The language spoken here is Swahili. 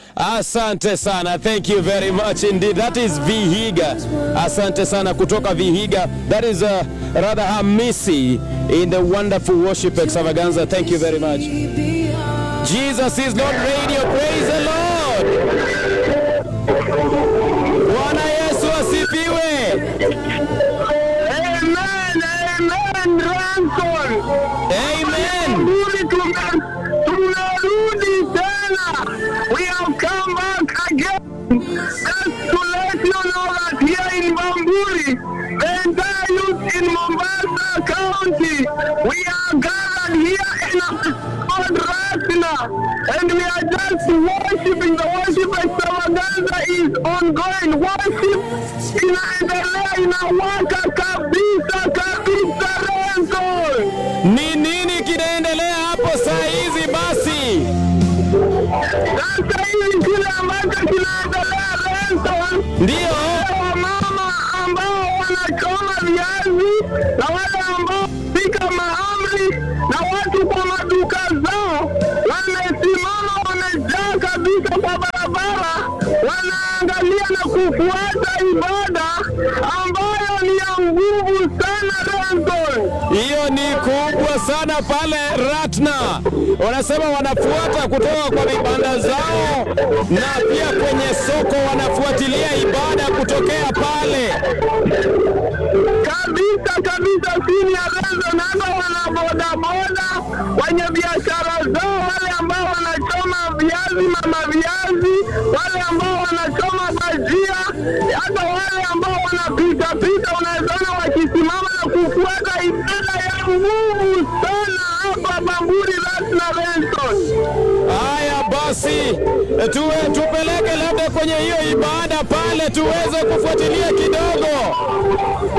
Asante sana. Thank you very much indeed. That is Vihiga. Asante sana kutoka Vihiga. That is uh, rather Hamisi in the wonderful worship extravaganza. Thank you very much. Jesus is Lord Radio. Praise the Lord. Bwana Yesu asifiwe. Amen, amen, Ranson. Amen. Mburi tume- tumerudi tena. We have come back again. Just to let you know that here in Bamburi, the entire youth in Mombasa County, we are gathered here in a called Rasina, and we are just worshiping. The worship extravaganza is ongoing. Worship inaendelea, inawaka kabisa kabisa, Renzo. Ni nini kinaendelea hapo saa hizi basi? Sasa hivi kile ambacho kinaendelea Renzo, Ndiyo. wamama ambao wanachoma viazi na wale ambao pika mahamri na watu kwa maduka zao wamesimama, wamejaa kabisa kwa barabara, wanaangalia na kufuata ibada ambayo ni ya nguvu sana Renzo. Hiyo ni kubwa sana pale Ratna. Wanasema wanafuata kutoka kwa vibanda zao na pia kwenye soko wanafuatilia ibada kutokea pale. kabisa kabisa chini ya Renzo na hata wana bodaboda wenye biashara zao, wale ambao wanachoma viazi, mama viazi, wale ambao wanachoma bajia, hata wale ambao wanapita pita, unawezaona wakisimama na kufuata ibada ya nguvu sana hapa Bamburi Rasna Benson. Haya basi, tuwe tupeleke labda kwenye hiyo ibada pale tuweze kufuatilia kidogo.